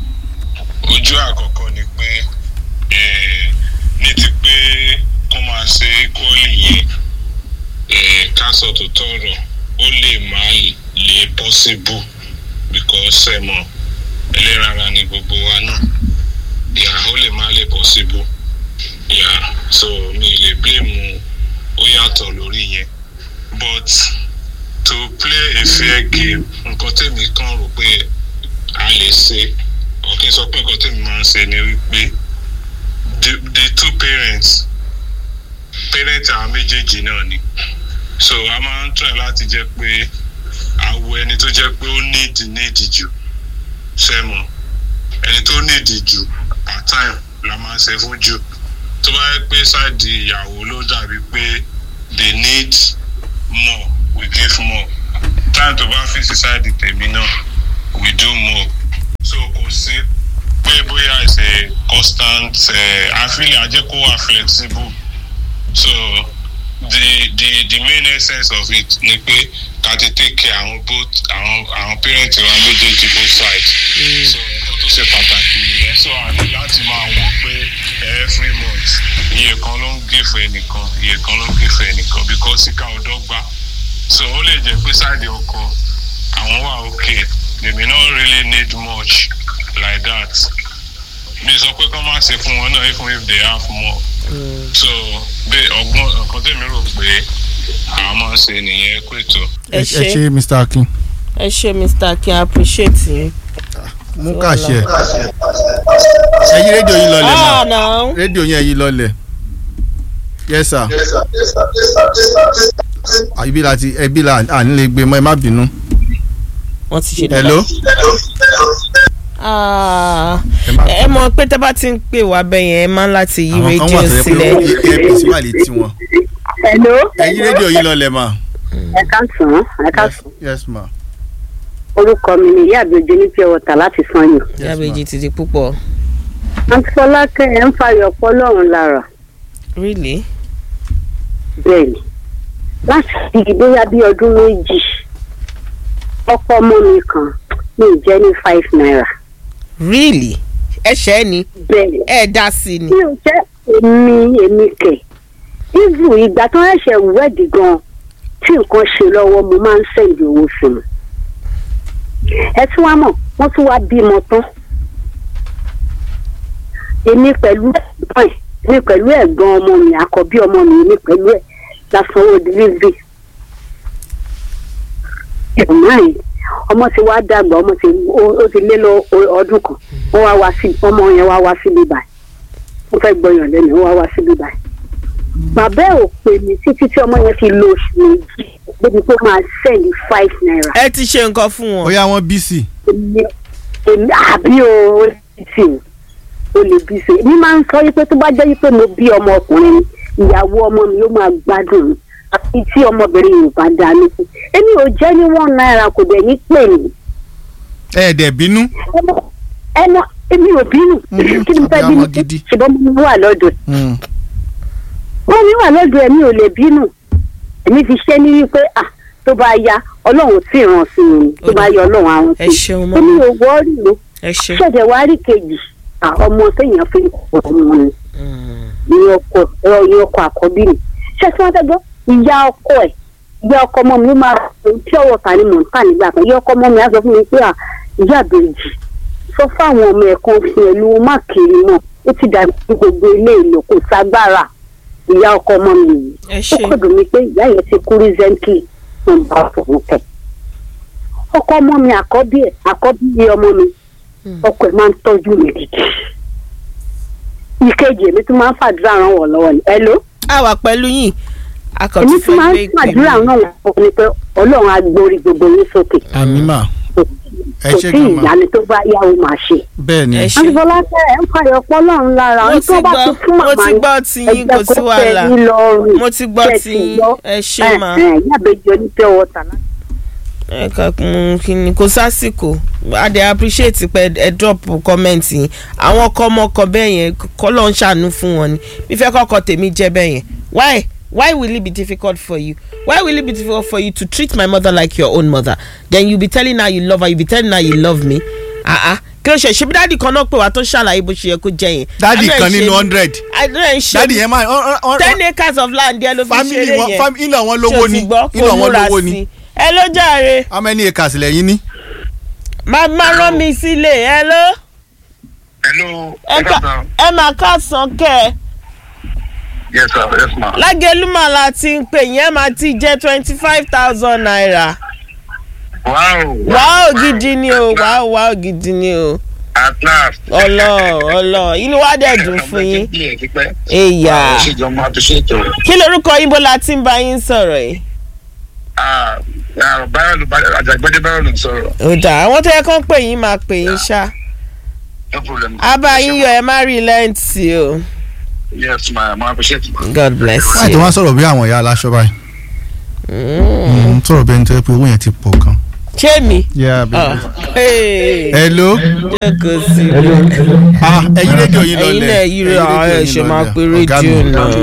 ojú àkọ́kọ́ ni pé eh, ní ti pé kó máa ṣe equally yẹn eh, ká sọ tó tọrọ ó lè má lè possible because ẹ mọ̀ ẹlẹ́rara ni gbogbo wa náà yà ó lè má lè possible yeah so mi lè blame ó yàtọ̀ lórí yẹn but to play a fair game nǹkan tèmi kàn rò pé a lè ṣe ọ̀kìn sọ pé nǹkan tèmi máa ń ṣe ni wípé the the two parents parents àwọn méjèèjì náà ni so a máa ń try láti jẹ́ pé àwọ ẹni tó jẹ́ pé ó need need jù sẹ́mọ̀ ẹni tó need jù at time la máa ń ṣe fún jù tó bá yẹ pé ṣáàdì ìyàwó ló dàbí pé they need more we give more time tó bá fi sí ṣáàdì tèmi náà we do more so kò sí pé bóyá it's a constant uh, àfihàn àjẹkó wà flexible so the the the main essence of it ni pé ká ti take care àwọn both àwọn àwọn parents wa méjèèjì both sides so nǹkan tó ṣe pàtàkì nìyẹn so a ní láti máa wọ̀ pé every month iye kan ló ń gèfè ẹnìkan iye kan ló ń gèfè ẹnìkan because ìka ọ̀dọ́ gbá so ó lè jẹ́ pé side ọkọ àwọn wà okay they may not really need much like that mi sọ pé kán má ṣe fún wọn náà even if they have more so bẹ́ẹ̀ ọgbọ́n nǹkan tèmi rò pé àwọn máa ń ṣe nìyẹn kó ètò. ẹ ẹ ṣe ṣe Mr. Akin ẹ ṣe mr akin I appreciate yín. mú kàṣẹ ẹ yí rédíò yín lọlẹ̀ ah mà now rédíò yín ẹ yí lọlẹ̀ yes sir Ah, ibi la ti ẹbí la à ní lè gbé mọ́ ẹ má bínú wọ́n ti ṣe hello Ah, ẹ má ẹ mọ̀ pé tẹ́ bá ti ń pè wá bẹ́ẹ̀ yẹn ẹ máa ń láti yí àwọn kan wà rédíò tó yẹ pé sílẹ̀. ó yẹ apc wà létí wọn hello. ẹ̀yin rédíò yìí lọlẹ̀ mà. ẹ káàsán ẹ káàsán yes ma. orúkọ mi ni ìyá àbíojú ní pure water láti sanyo. yàbẹ̀jì ti di púpọ̀ àǹtí fọlákẹ́ ẹ̀ ń fàyọ̀ pọ́ lọ́rùn lára really bẹ́ẹ̀ ni láti fi bóyá bí ọdún méjì ọkọ ọmọ mi kan ní ìjẹ́ ní five naira really ẹ̀ṣẹ̀ ni bẹ́ẹ̀ ni ẹ̀ dá sí ni mi ò jẹ́ èmi èmi kẹ̀ ivu ìgbà tó ẹ̀ṣẹ̀ wẹ́ẹ̀dì gan tí nǹkan ṣe lọ́wọ́ mo máa ń sẹ́ǹdì owó fún un ẹ tún wá mọ̀ wọ́n tún wá bímọ tán èmi pẹ̀lú ẹ̀gbọ́n ẹ̀ èmi pẹ̀lú ẹ̀gbọ́n ọmọ mi àkọ́bí ọmọ mi èmi pẹ̀lú ẹ̀ la sanwó delivery ẹ̀gbọ́n ẹ̀ ọmọ ti wá dàgbà ọmọ ti ó- ó ti lé lọ o- ọdún kan ó wá wá sí ọmọ yẹn wá wá síbí báyìí ó fẹ́ gbọ́yàn lẹ́nu ó wá wá síbí báyìí bàbá ẹ̀ ò pè mí títí tí ọmọ yẹn fi lo oṣù méjì débi pé ó máa sẹ́ẹ̀lì five naira ẹ ti ṣe nǹkan fún wọn. bóyá wọ́n bí sí. èmi èmi àbí o ó lè bí sí o ó lè bí sí o èmi máa ń sọ wípé tó bá jẹ́ wípé mo bí ọmọ ọkùnrin ni ìyàwó ọmọ mi ló máa gbádùn mi àti tí ọmọbìnrin yìí ò bá dáa lókun èmi ò jẹ́ ní one naira kò dẹ̀ ní pè mí ẹ dẹ̀ bínú. ẹnu ẹnu èmi ò bínú Mhm, kí ni mo fẹ́ àbí bínú àwọn gidi. ṣùgbọ́n mo wà lọ́dọ̀ Mm. wọ́n mi wà lọ́dọ̀ ẹ̀mí ò lè bínú èmi ti ṣe ní wípé à tó bá ya ọlọ́run tí ràn sí mi tó bá ya ọlọ́run àwọn ẹ sí ṣeun mi mọ́ èmi ò wọ́ọ́rì ló ẹ ṣe. ṣẹ̀dẹ̀ wá rí kejì à, ọmọ téèyàn fi kọ̀ ọmọ ni Mm. ní ọkọ ẹ̀rọ ní ọkọ àkọ́bí mi ṣé tí wọ́n fẹ́ gbọ́ ìyá ọkọ ẹ̀ ìyá ọkọ ọmọ mi ló máa tí ọwọ́ ta ni mò ń tà nígbà kan ìyá ọkọ ọmọ mi á sọ fún mi pé à ìyá àbèjì sọ fáwọn ọmọ ẹ̀kan fi ẹ̀lú má kiri mọ́ ó ti dàbí gbogbo ilé ìlò kò ságbára ìyá ọkọ ọmọ mi yìí ẹ ó ṣe. kọ̀ dùn mí pé ìyá yẹn ti kú recently tó ń bá fòun kẹ̀. ọkọ ọmọ mi àkọ́bí ẹ̀ àkọ́bí iye ọmọ mi Hmm. ọkọ ẹ̀ máa ń tọ́jú mi gidi. ìkejì èmi tún máa ń fàdúrà ràn wọ́n lọ́wọ́ ni. hello a wà pẹ̀lú yín a kàn èmi tún tún máa fẹ́ ń gbé ìpè fàdúrà ràn mi. wọ́n lọ́wọ́ ni pé ọlọ́run á gbórí gbogbo yín sókè. àmì mà ẹ kò ṣe sí gan ma. ìyanu tó bá yá o máa ṣe. bẹ́ẹ̀ ni. ẹ ṣe. àǹfọ̀láṣẹ́ ẹ̀ ń fàyọ̀ pọ́ lọ́run lára mo ohun ti tó bá gbọ́ ti fún mo màmá ti yín gbọ́ ti yín ẹgbẹ́ kò sí kó tẹ̀ wàhálà yín lọ́rùn. mo ti gbọ́ Ṣé ti ti yín gbọ́? ẹ ṣe máa. ẹ ẹ yàbẹ̀jọ ní pure water láti ẹ kà kún kíni kò sásìkò a dey appreciate pé ẹ drop comment yín àwọn ọkọ ọmọkọ bẹ́ẹ̀ yẹn kọ́ ló ń ṣàánú fún wọn ni bí fẹ́ kọ́kọ́ tèmi jẹ́ bẹ́ẹ̀ yẹn why why will it be difficult for you why will it be difficult for you to treat my mother like your own mother then you be telling her you love her you be telling her you love me ah ah kí ló ṣe ṣe bí dáàdì kan náà pè wá tó ṣàlàyé bó ṣe yẹ kó jẹ yẹn. dádì Àdúrà kan ìṣe nínú ni- hundred. àdúrà ń ṣe dádì yẹn máa ọ- ọ- ọ- ten acres of land yẹn ló fi family ṣeré wọn yẹn fam- ilẹ̀ wọn ṣé lówó o ni ti gbọ́ ilẹ̀ kó wọn múra lówó sí ni. ẹ ló jàre how many acres lẹ́yìn ní. máa máa rán mi sílé ẹ ló hello ẹ ká- ẹ máa káàsán kẹ yes sir yes ma. lágẹlúmọ̀ la ti ń pè yẹn máa ti jẹ́ twenty five thousand naira wow wàá gidi ni o wàá wàá gidi ni o at last. ọlọ ọlọ inú wa dẹ̀ dùn fún yín èyà ṣèjọ máa fi ṣètò. kí lorúkọ yín bó la ti ń bá yín sọ̀rọ̀ yìí. báyọ̀ ló àjàgbẹ́dẹ́ báyọ̀ ló ń sọ̀rọ̀. ó dà àwọn tó yẹ kán pè yín máa pè yín ṣá no problem. abá yín yọ ẹ má rí lẹ́ǹtì o yes ma máa fi ṣètò. god bless láì tó you. wá sọ̀rọ̀ bí àwọn ìyá aláṣọ báyìí. Mm. Mm, sọ̀rọ̀ bí ẹni tó yẹ pé owó yẹn ti pọ̀ gan. ṣé mi. Yeah, Ah, hey. hello. jókòó sí i. ah ẹyin rédíò yín lọlẹ̀ ẹ̀yin náà yí rẹ̀ àwọn rédíò ẹ̀ yín ṣe máa lọlẹ̀. pe Ọ̀gá mi. rédíò náà.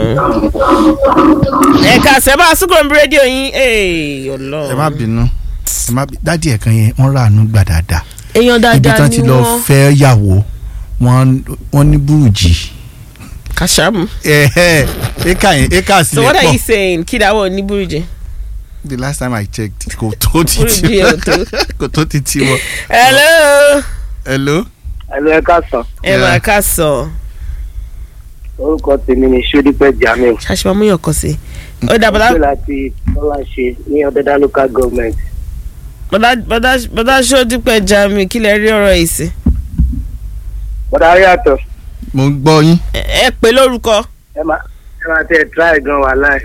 ẹ̀ka sẹ́bà sùkúrò ń bí rédíò yín ee ọlọ́run. ẹ má bínú ẹ má bí dádì ẹ̀kan yẹn wọ́n ràánú gbà dáadáa èèyàn ibi dáadáa tán ni ti lọ wọ́n. fẹ́ yàwó wọ́n wọ́n ní burújì kàṣàmù. ẹ̀ẹ́ éka yẹn éka so sílẹ̀ what are you pọ̀ saying kí dáwọ́ ní burújí. the last time I checked kò tó ti Burújí ti ò tó. kò tó ti ti wọ. hello. hello. ẹ̀lú ẹ̀ka sàn ẹ máa ká sọ orúkọ tèmi ni sódípẹ́ jamiu ṣàṣìmọ́ mú yàn kọ́ sí. ó dà bọ́dá ṣé láti tọ́lá ṣe ní ọ̀dẹ́dá local government bọ́dá bọ́dá bọ́dá ṣó dípẹ́ jami kí lẹ rí ọ̀rọ̀ yìí sí. bọ́dà rí àtọ̀ mo ń gbọ́ yín. ẹ ẹ pè lórúkọ. ẹ máa ẹ máa tẹ try gan wà láì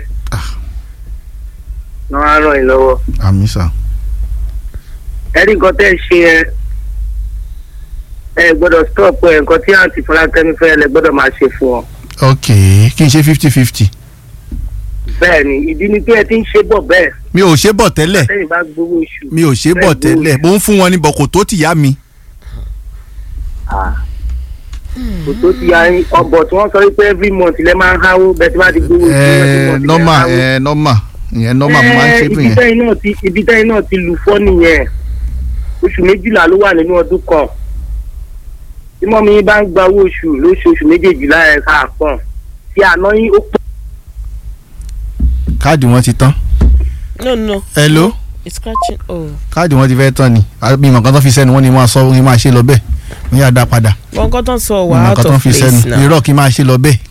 wọn á ràn yín lọ́wọ́ àmì sà. ẹ rí nǹkan tẹ́ ẹ ṣe ẹ ẹ gbọ́dọ̀ stop ẹ nǹkan tí àǹtí fọlákẹ́mi fẹ́ lẹ gbọ́dọ̀ máa ṣe fún ọ ok kí n ṣe fifty fifty. bẹ́ẹ̀ ni ìdí ni pé ẹ ti ń ṣe bọ̀ bẹ́ẹ̀ mi ò ṣe bọ̀ tẹ́lẹ̀ lẹ́yìn bá gbowó oṣù. mi ò ṣe bọ̀ bẹ́ẹ̀ gbowó tẹ́lẹ̀ oṣù. mo ń fún wọn ní bọ̀ kò tó tìyá mi. Ah. kò tó ti ya yín ọbọ̀ tí wọ́n sọ wípé every month lẹ́ máa ń háwó bẹ́ẹ̀ tí wọ́n ti gbowó oṣù every ẹ month lẹ́ nọ́mà háwó. ẹ nọ́mà ìyẹn nọ́mà mo máa ń ṣe fún ibi yẹn. tẹ́yìn náà ti ibi tẹ́yìn náà ti lù fọ́ nìyẹn oṣù méjìlá ló wà nínú ọdún kan tí mọ́mí yín bá ń gba owó oṣù lóṣooṣù méjèèjìlá ẹ̀ ká pọ̀n tí àná yín ó pọ̀ káàdì wọn ti tán. no no hello it's scratching oh káàdì wọn ti fẹ́ tán ni àbí ìmọ̀ kan tó fi sẹ́nu wọn ni máa sọ wọn ni máa ṣe lọ bẹ́ẹ̀ wọ́n yà dá padà wọn kọ́ tán sọ wà ìmọ̀ out kan tó of fi place sẹ́nu now irọ́ kí n máa ṣe lọ bẹ́ẹ̀.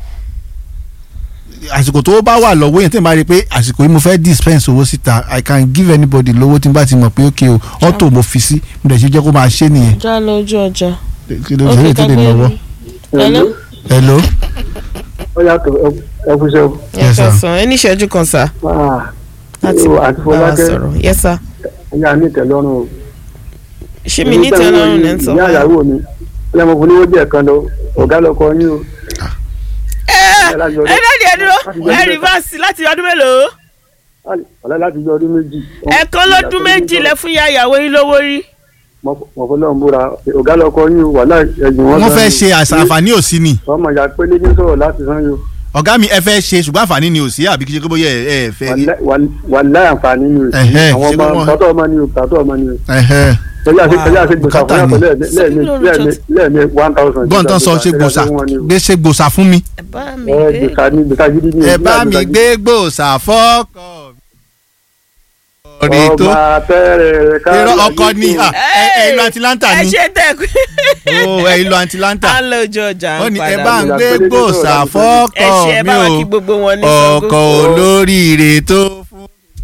àsìkò tó bá wà lọ́wọ́ yẹn tí n bá rí i pé àsìkò yìí mo fẹ́ dispense owó síta i can give anybody lówó tí n bá ti mọ̀ pé ok o auto mo fi sí mo dẹ̀ ṣe jẹ́ kó máa ṣe nìyẹn. já lọ ojú ọjà kí ló ṣe lè tó lè lọ́wọ́. hello hello. ó yàtọ̀ ẹ kú sẹ́wọ̀. ẹ Yes, kàn sir. sàn ẹni ìṣẹ́jú kan sà láti Yo, bá àti wa Fọlákẹ́. sọ̀rọ̀ yes sir ẹ̀yà ní ìtẹ̀lọ́rùn o. ṣé mi ní tẹ́lọ́rùn lẹ́ ń sọ ìyá wá. ìyàwó mi ó yẹ mo fún níwó díẹ̀ kan lọ ọ̀gá lọkọ yín o. ẹ ẹ dáàdi ẹ dúró ẹ rìvásì láti ọdún mélòó ọ̀la láti jọ ọdún méjì. ẹ̀kan lọ́dún méjì lẹ fún ya ìyàwó yín lówó rí. mo fọ́ lọ́n búra ọ̀gá lọkọ yín o wàhálà ẹ̀yìn wọn. wọ́n fẹ́ ṣe àṣà àǹfààní òsì ni ọmọ ìyá pélé ní sọ̀rọ̀ láti san yìí o. ọ̀gá mi ẹ fẹ́ ṣe ṣùgbọ́n àǹfààní ni òsì àbí kí ṣe kó bóyá ẹ ẹ fẹ́ rí. wàhálà àǹfààní ni o. Ẹ̀hẹ́, àwọn ṣé ọmọ wọ́n- tàtọ́ ọmọ ni o tàtọ́ ọmọ ni o. Ẹ̀hẹ́. tẹ̀lé àti tẹ̀lé àti gbèsà bùkátà fún yàtọ̀ ni. lẹ́ẹ̀mí lẹ́ẹ̀mí lẹ́ẹ̀mí one thousand. gbọ́n tán sọ ṣe gbòòsà gbé ṣe gbòòsà fún mi. ẹ bá mi ẹ gbé gbèsà ni gbèsà gidi ni. ẹ bá mi gbé gbòòsà fọ́kọ̀ mi. ọ̀rẹ́ tó ọba tẹ́rẹ̀ ká. irọ́ ọkọ ni à, ẹ ẹ ìlú atlanta ẹ ni ṣe tẹ̀kú. ó ẹ ìlú atlanta à ń lọ ojú ọjà ó ń ní ẹ padà bá ń bọ̀. gbé gbòòsà ẹ fọ́kọ̀ ṣe ẹ mi bá wa o kí gbogbo wọn ní Ṣàngó. ọkọ̀ olóríire tó fún.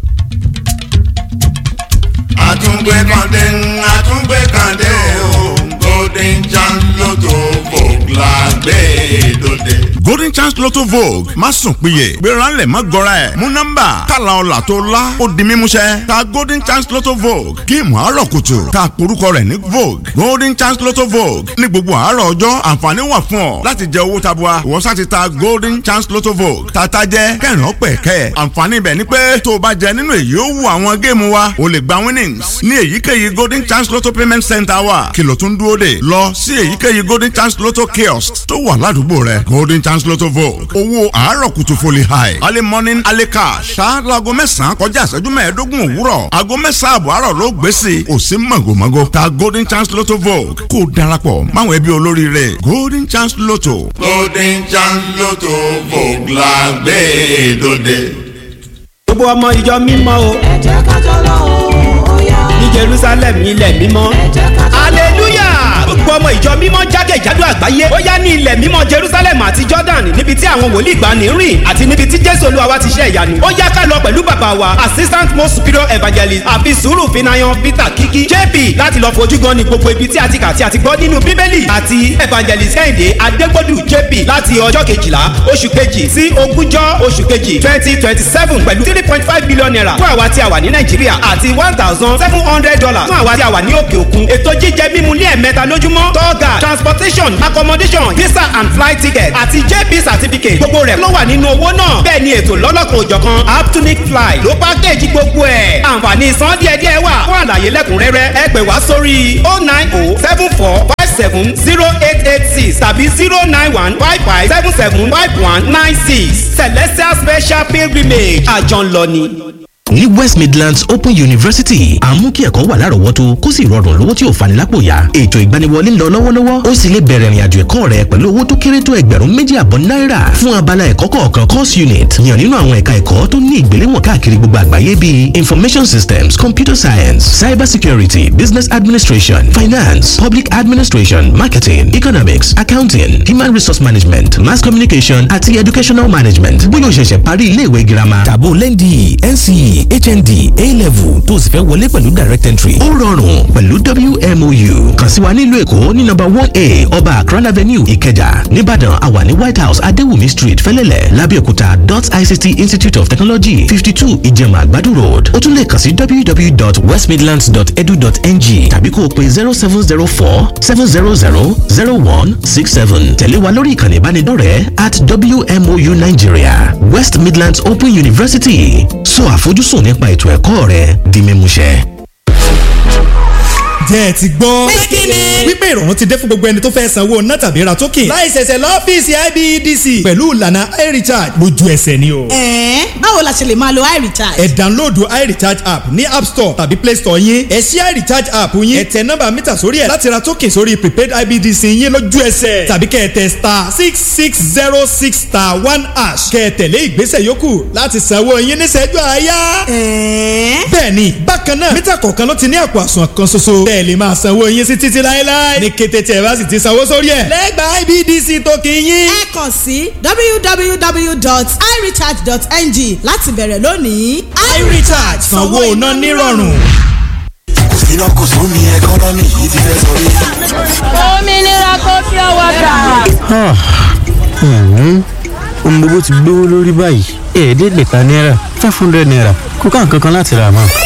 àtúngbé kàndé àtúngbé kàndé o golden chance lotto vogue la gbé dòde. golden chance lotto vogue má sùn péye gbéra ńlẹ̀ má gọra ẹ̀ mú nọ́mbà kàlà ọ̀là tó la ó di mímúṣẹ ta golden chance lotto vogue géèmù àárọ̀ kùtù ta porúkọ rẹ̀ ní vogue golden chance lotto vogue ní gbogbo àárọ̀ ọjọ́ àǹfààní wà fún ọ láti jẹ owó tabua ìwọ sá ti ta golden chance lotto vogue tata jẹ kẹrin ọpẹ kẹ àǹfààní ibẹ̀ ni pé tó o bá jẹ nínú èyí ó wù àwọn géèmù wa o lè gba winnings ní èyíkéyìí golden chance lotto payment center wa kìlọ̀ tún dúró dè lọ sí èyíkéyìí golden chance lotto kiosk tó wà ládùúgbò rẹ golden chance lotto vogue owó àárọ̀ kùtù foli high early morning early cash ṣáájú aago mẹ́sàn-án kọjá ìṣẹ́jú mẹ́ẹ̀ẹ́dógún òwúrọ̀ aago mẹ́sàn-án àbọ̀ àárọ̀ ló gbé sí i ò sí mọ̀gòmọ́gò ta golden chance lotto vogue kó o darapọ̀ máwọn ẹbí olóríire golden chance lotto. golden chance lotto vogue la gbé dòde. gbogbo ọmọ ìjọ mímọ́ o. ẹ jẹ́ ká jọ lọ o ní jerusalem ilẹ̀ mímọ́. hallelujah gbogbo ọmọ ìjọ mímọ́ jákèjádò àgbáyé ó yá ní ilẹ̀ mímọ́ jerusalem àti jordan níbi tí àwọn wòlíì gbani rìn àti níbi tí jésù olúwa wa ti ṣe ìyanu ó yá ká lọ pẹ̀lú bàbá wa assistant most superior evangelist àfi sùúrù finayan peter kiki jp láti lọ fojú gan ni gbogbo ibi tí a ti kà tí a ti gbọ́ nínú bíbélì àti evangelist kẹ́hìndé adégbòdù jp láti ọjọ́ kejìlá oṣù kejì sí ogúnjọ́ oṣù kejì twenty twenty seven pẹ̀lú three point five billion naira fún àwa tí a wà ní nàìjíríà àti one thousand seven hundred dollars fún àwa tí a wà ní òkè òkun ètò jíjẹ mímu ní ẹ̀mẹ́ta lójúmọ́ tọ́gà transportation accommodation visa and flight ticket àti jp certificate gbogbo rẹ̀ ló wà nínú owó náà bẹ́ẹ̀ ni ètò lọ́lọ́kan òjọ̀kan aptunic fly ló pákéjì gbogbo ẹ̀ àǹfààní san díẹ̀díẹ̀ wà fún àlàyé lẹ́kùnrẹ́rẹ́ ẹ pè wá sórí oh nine oh seven four five seven zero eight eight six tàbí zero nine one five five seven seven five one nine six celestial special pilgrimage àjọ̀nlọ́ni ní west midlands open university à ń mú kí ẹ̀kọ́ wà lárọ̀ọ́wọ́tó kó sì rọrùn lówó tí ò fani lápò yá ètò ìgbaniwọlé ń lọ lọ́wọ́lọ́wọ́ ó sì lè bẹ̀rẹ̀ ìrìnàjò ẹ̀kọ́ rẹ pẹ̀lú owó tó kéré tó ẹgbẹ̀rún méjì àbọ̀ náírà fún abala ẹ̀kọ́ kọ̀ọ̀kan course unit yàn nínú àwọn ẹ̀ka ẹ̀kọ́ tó ní ìgbéléwọ̀n káàkiri gbogbo àgbáyé bíi information systems computer science cyber security business administration finance public administration marketing economics accounting human resource management mass communication àti educational management bóyá o ṣẹ̀ṣẹ̀ parí iléèwé girama tàbó lẹ́ndì nce hnd a-level tó o sì fẹ́ wọlé pẹ̀lú direct entry. ó rọrùn pẹ̀lú wmou kàn sí wa nílùú èkó ní nọ́mbà one a ọba akran avenue ìkẹjà nìbàdàn àwa ní white house adéwùmí street fẹ́lẹ́lẹ̀ lábẹ́òkúta dot ict institute of technology fifty two ìjẹ̀mà àgbàdo road ó tún lè kàn sí www.westmidlands.edu.ng tàbí kó o pe zero seven zero four seven zero zero zero one six seven tẹ̀lé wa lórí ìkànnì ìbánidọ́rẹ̀ẹ́ at wmou nigeria west midlands open university sọ àfojúsùn nípa ètò ẹ̀kọ́ rẹ di mímúṣẹ. jẹ́ ẹ ti gbọ́. wípé ìrọ̀rùn ti dé fún gbogbo ẹni tó fẹ́ sanwó ná tàbí ra token. láì ṣẹ̀ṣẹ̀ lọ́fíìsì ibedc. pẹ̀lú ìlànà irecharge lójú ẹsẹ̀ ni o. ẹ̀ẹ́n báwo la ṣe lè máa lo irecharge. ẹ download irecharge app ní app store tàbí play store yín. ẹ ṣí irecharge app yín. ẹ tẹ nọ́mbà mítà sórí ẹ̀ láti ra token sórí prepaid ibedc yín lójú ẹsẹ̀. tàbí kẹ́ ẹ tẹ star six six zero six star one hash. kẹ́ ẹ tẹ̀lé ìgbésẹ̀ yòókù láti sanwó yín níṣẹ́jú àáyá. ẹ̀ẹ́n. bẹ́ẹ̀ni bákan náà mítà kọ̀ọ̀kan ló ti ní àpò àsùnwọ̀n kan ṣoṣo. bẹ́ẹ̀ lè máa sanwó yín sí títí láéláé. ní kété tí ẹ bá sì ti sanwó sórí ẹ̀. lẹ́gbàá ibdc tó kì í yín. ẹ kàn sí www.irecharge.ng láti bẹ̀rẹ̀ lónìí. irecharge sanwó iná nírọ̀rùn. iná kò sún ní ẹkọ́nọ́mì yìí ti fẹ́ sọrí. òmìnira kò fi ọwọ́ gbà. ohun gbogbo ti gbówó lórí báyìí ẹ̀ẹ́dẹ́gbẹ̀ta náírà five hundred naira kó ká nǹkan kan láti rà mọ́.